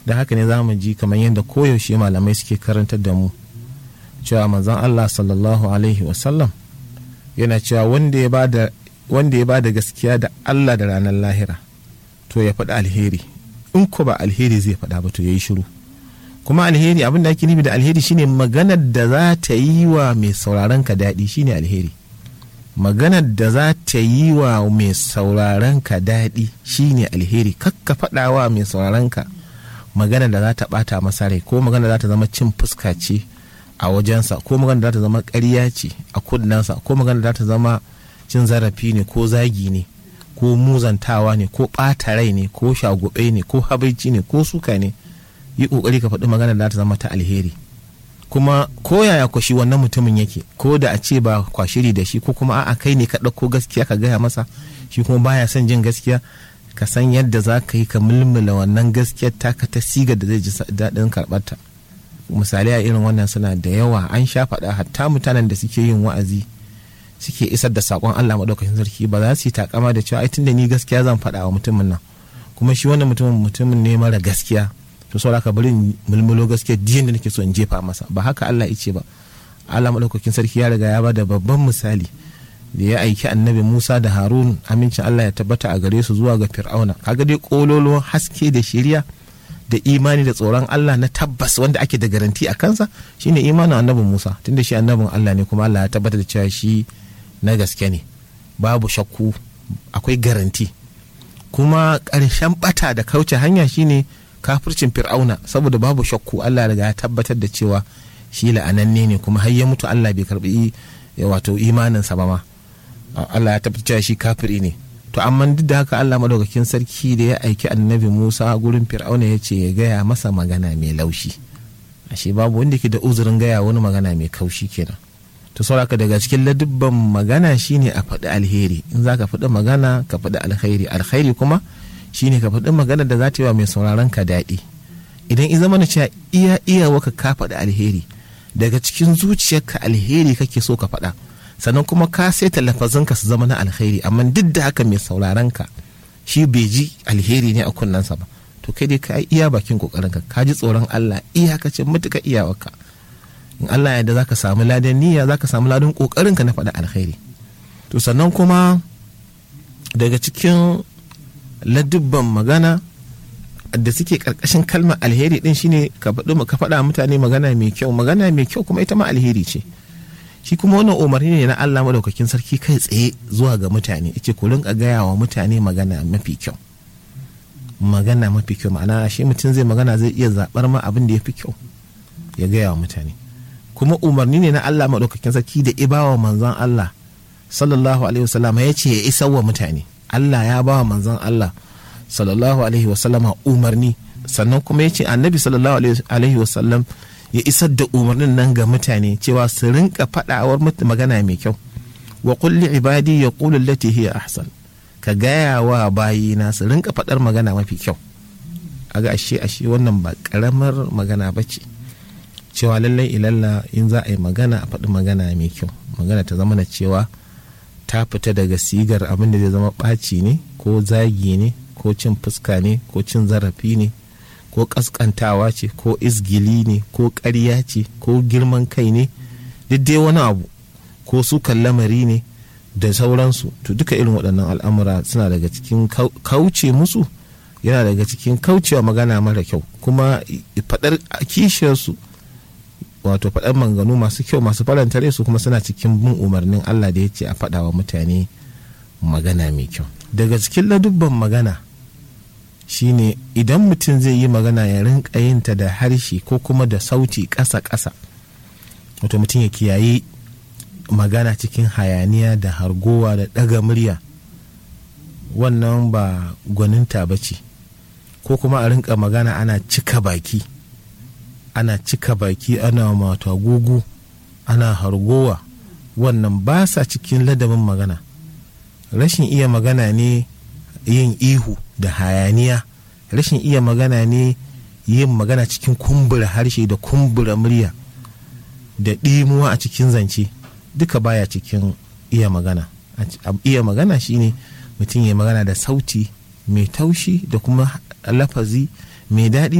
da haka ne za mu ji kamar yadda koyaushe malamai suke karantar da mu cewa manzon Allah sallallahu alaihi wasallam yana cewa wanda ya bada wanda ya bada gaskiya da Allah da ranar lahira to ya faɗi alheri in ko ba alheri zai faɗa ba to ya yi shiru kuma alheri abin da ake nufi da alheri shine maganar da za ta yi wa mai sauraron ka daɗi shine alheri maganar da za ta yi wa mai sauraron ka daɗi shine alheri kakka faɗa wa mai sauraron ka maganar da za ta ɓata masa rai ko maganar da za ta zama cin fuska ce a wajensa ko maganar da za ta zama ƙarya ce a kunnensa ko maganar da za ta zama cin zarafi ne ko zagi ne ko muzantawa ne ko ɓata rai ne ko shagube ne ko habaici ne ko suka ne yi ƙoƙari ka faɗi maganar da za ta zama ta alheri kuma ko yaya ko shi wannan mutumin yake ko da a ce ba kwashiri da shi ko kuma a'a kai ne ka ɗauko gaskiya ka gaya masa shi kuma baya son jin gaskiya ka san yadda za ka yi ka mulmula wannan gaskiyar taka ta siga da zai ji daɗin karɓarta misali a irin wannan suna da yawa an sha faɗa hatta mutanen da suke yin wa'azi suke isar da saƙon Allah maɗaukakin sarki ba za su yi takama da cewa ai tunda ni gaskiya zan faɗa wa mutumin nan kuma shi wannan mutumin mutumin ne mara gaskiya to saboda ka bari mulmulo gaskiya diyan da nake so in jefa masa ba haka Allah ya ce ba Allah maɗaukakin sarki ya riga ya ba da babban misali da ya aiki annabi Musa da Harun amincin Allah ya tabbata a gare su zuwa ga Fir'auna kaga dai kololo haske da shiriya da imani da tsoron Allah na tabbas wanda ake da garanti a kansa shine imanin annabin Musa tunda shi annabin Allah ne kuma Allah ya tabbata da cewa shi na gaske ne babu shakku akwai garanti kuma ƙarshen bata da kauce hanya shine kafircin Fir'auna saboda babu shakku Allah riga ya tabbatar da cewa shi la'ananne ne kuma har ya mutu Allah bai karbi wato imaninsa ba ma Allah ya tabbata shi kafiri ne to amma duk da haka Allah madaukakin sarki da ya aiki annabi Musa gurin Fir'auna ya ce ya gaya masa magana mai laushi ashe babu wanda ke da uzurin gaya wani magana mai kaushi kenan to sauraka daga cikin ladubban magana shine a faɗi alheri in za ka faɗi magana ka faɗi alkhairi alkhairi kuma shine ka faɗi magana da za ta yi wa mai sauraron ka daɗi idan in zama na cewa iya iya waka ka faɗi alheri daga cikin zuciyarka alheri kake so ka faɗa sannan kuma ka saita lafazinka su zama na alheri amma duk da haka mai sauraron ka shi bai ji alheri ne a kunnensa ba to kai dai ka iya bakin kokarin ka ka ji tsoron Allah iyakacin mutuka iyawarka in Allah ya da zaka samu ladan niyya zaka samu ladan kokarin ka na faɗa alheri to sannan kuma daga cikin ladubban magana da suke karkashin kalmar alheri din shine ka faɗi ka faɗa mutane magana mai kyau magana mai kyau kuma ita ma alheri ce shi kuma wannan umarni ne na Allah madaukakin sarki kai tsaye zuwa ga mutane yace ku rinka gaya wa mutane magana mafi kyau magana mafi kyau ma'ana shi mutum zai magana zai iya zaɓar ma abin da ya fi kyau ya gaya wa mutane kuma umarni ne na Allah madaukakin sarki da ibawa manzon Allah sallallahu alaihi wasallam ya ce ya isa wa mutane Allah ya ba wa manzon Allah sallallahu alaihi wasallama umarni sannan kuma ya ce annabi sallallahu alaihi wasallam ya isar da umarnin nan ga mutane cewa su rinka faɗawar magana mai kyau wa kulli ibadi ya qulu allati hiya ahsan ka gaya wa bayina su rinka faɗar magana mafi kyau aga ashe ashe wannan ba karamar magana ba ce cewa lallai ilalla in za a yi magana a faɗi magana mai kyau magana ta zama na cewa ta fita daga sigar abin da zai zama ɓaci ne ko zagi ne ko cin fuska ne ko cin zarafi ne ko ƙasƙantawa ce ko izgili ne ko ƙarya ce ko girman kai ne duk dai wani abu ko sukan lamari ne da sauransu to duka irin waɗannan al'amura suna daga cikin kauce musu yana daga cikin kaucewa magana mara kyau kuma faɗar kishiyarsu wato faɗar manganu masu kyau masu faranta su kuma suna cikin bin umarnin Allah da ya ce a faɗa wa mutane magana mai kyau daga cikin ladubban magana shine idan mutum zai yi magana ya rinka yinta da harshe ko kuma da sauti ƙasa-ƙasa wato mutum ya kiyaye magana cikin hayaniya da hargowa da ɗaga murya wannan ba gwaninta ba ce ko kuma a rinka magana ana cika baki ana cika baki ana mata gugu ana hargowa wannan ba sa cikin ladabin magana rashin iya magana ne yin ihu da hayaniya rashin iya magana ne yin magana cikin kumbura harshe da kumbura murya da ɗimuwa a cikin zance duka baya cikin iya magana iya magana shine mutum ya magana da sauti mai taushi da kuma lafazi mai daɗi